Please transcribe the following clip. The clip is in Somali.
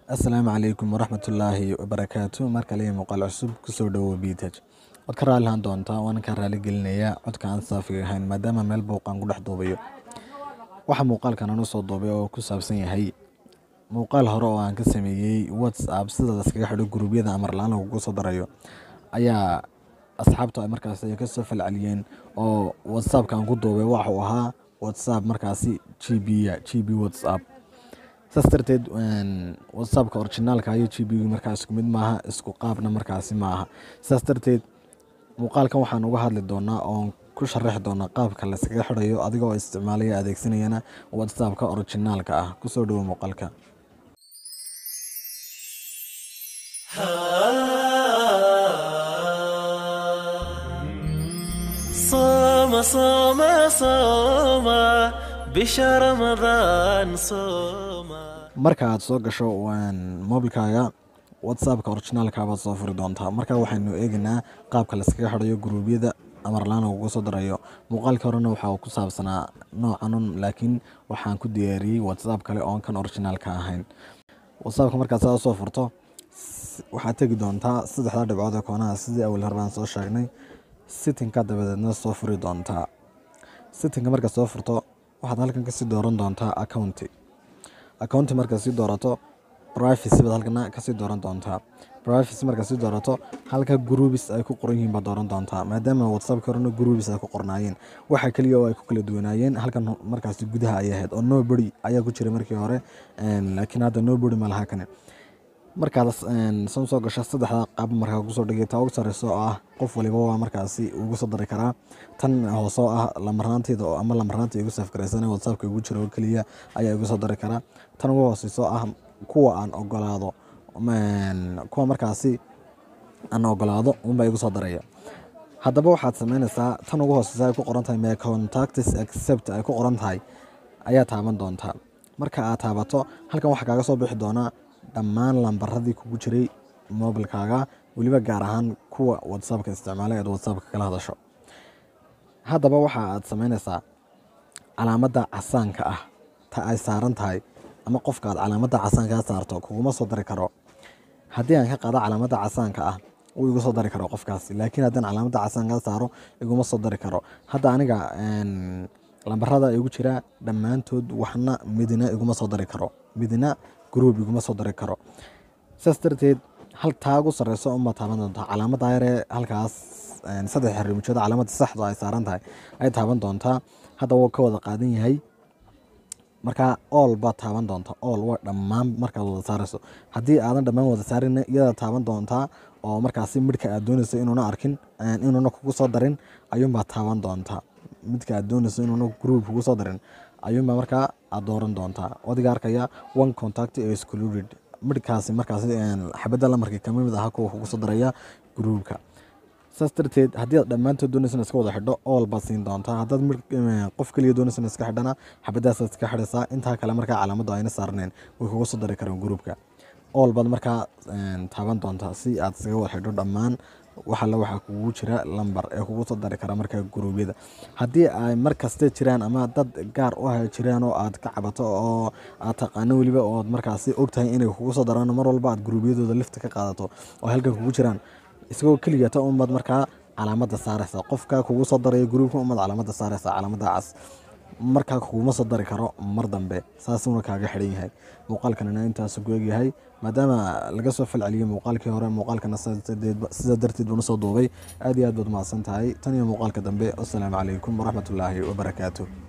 asalaamu calaykum waraxmatullaahi wabarakaatu mar kale iyo muuqaal cusub kusoo dhowow biitaj waad ka raalihan doontaa waana ka raali gelinayaa codka aan saafiga ahayn maadaama meel buuqaan ku dhex duubayo waxaa muuqaalkan aan usoo duubay oo ku saabsan yahay muuqaal hore oo aan ka sameeyey whatsapp sida laskaga xidho guruubyada amar la-aan lagugu soo darayo ayaa asxaabta ay markaasi ay kasoo falceliyeen oo whatsappka aan ku duubay waxa uu ahaa whatsapp markaasi g b g b whatsapp saas darteed whatsappka originaalka iyo g b markaa isku mid maaha isku qaabna markaasi ma aha saas darteed muuqaalkan waxaan uga hadli doonaa oon ku sharaxi doonaa qaabka layskaga xidhayo adigoo isticmaalaya adeegsanayana whatsappka originaalka ah kusoo dhowo muuqaalka صوم صوم صوم بشهر رمضان صوم marka aad soo gasho mobilkaaga whatsappka originaalka baad soo furi doontaa marka waxaynu eegaynaa qaabka layskaga xidhayo guruubyada amarlaan ugu soo darayo muuqaalka horena waxa uu ku saabsanaa noocanun laakiin waxaan ku diyaariyey whatsapp kale oon kan originaalka ahayn whatsappka markaad saa usoo furto waxaad tegi doontaa saddexda dhibcood ee koonaha sidii awal hore baan soo sheegnay sittinka dabadeedna soo furi doontaa sittinka markaad soo furto waxaad halkan kasii dooran doontaa accounti accounti markaad sii doorato privacy baad halkana kasii dooran doontaa privacy markaad sii doorato halka groups ay ku qoran yihiin baad dooran doontaa maadaama whatsappka horena groups ay ku qornaayeen waxa keliya oo ay ku kala duwanaayeen halkan markaasi gudaha ay ahayd oo nobody ayaa ku jiray markii hore laakiin hadda nobody ma laha kane markaad san soo gasho saddexda qaab markaa kusoo dhigay taa ugu sareyso oo ah qof waliba waa markaasi ugu soo dari karaa tan hoose oo ah lamarnaanteeda ama lamarnaanta igu safgaraysan whatsappka igu jiro oo keliya ayaa igu soo dari karaa tan ugu hooseyso ah kuwa aan ogolaado kuwa markaasi aan ogolaado unbaa igu soo daraya haddaba waxaad sameynaysaa tan ugu hooseysa ay ku qoran tahay me contacts accept ay ku qoran tahay ayaa taaban doontaa marka aad taabato halkan waxaa kaaga soo bixi doonaa dhammaan lambaradii kugu jiray mobilkaaga weliba gaar ahaan kuwa whatsappka isticmaala eed whatsappka kala hadasho haddaba waxa aad sameynaysaa calaamadda casaanka ah ta ay saaran tahay ama qofka aad calaamadda casaankaa saarto kuguma soo dari karo haddii aan ka qaado calaamadda casaanka ah wuu igu soo dari karo qofkaasi laakiin haddaan calaamadda casaankaa saaro iguma soo dari karo hadda aniga lambarada igu jira dhammaantood waxna midina iguma soo dari karo midina group iguma soo dari karo saas darteed hal taa ugu sareyso uma taaban doontaa calaamadda yaree halkaas saddex xariimijooda calaamadda saxdu ay saaran tahay ay taaban doontaa hadda wuu ka wada qaadan yahay markaa ool baad taaban doontaa ool waa dhammaan markaad wada saareyso haddii aadan dhammaan wada saarin iyada taaban doontaa oo markaasi midhka aad dooneyso inuuna arkin inuuna kugu soo darin ayuunbaad taaban doontaa midka aad dooneyso inuuna group kugu soo darin ayuunbaa markaa aad dooran doontaa wadiga arkaya one contact excluded midhkaasi markaasi xabadda lamarkii kama mid aha kuwa kugu soo daraya gruubka saas darteed haddii aad dhammaantood dooneysana iska wada xidho ool baad siin doontaa haddaad qof keliya dooneysana iska xidhana xabadaasaad iska xidhaysaa intaa kale markaa calaamaddu ayna saarneen way kuga soo dari karaan gruubka ool baad markaa taaban doontaa si aad iskaga wada xidho dhammaan waxalla waxaa kugu jira lambar ee kugu soo dari kara markaa guruubyada haddii ay mar kaste jiraan ama dad gaar u ah jiraan oo aad ka cabato oo aad taqaano weliba ood markaasi ogtahay inay kugu soo daraan mar walba aad guruubyadooda lifta ka qaadato oo halkan kugu jiraan isagoo keligata unbaad markaa calaamadda saareysa qofka kugu soo daraya gruubka unbaad calaamadda saareysa calaamadda cas markaa kuguma soo dari karo mar dambe saasuna kaaga xidhan yahay muuqaalkanina intaasu ku egyahay maadaama laga soo falceliyey muuqaalkii hore muuqaalkana sida darteed buuna soo duubay aad iyo aad baad mahadsan tahay tan iyo muuqaalka dambe wasalaamu calaykum waraxmatullaahi wabarakaatu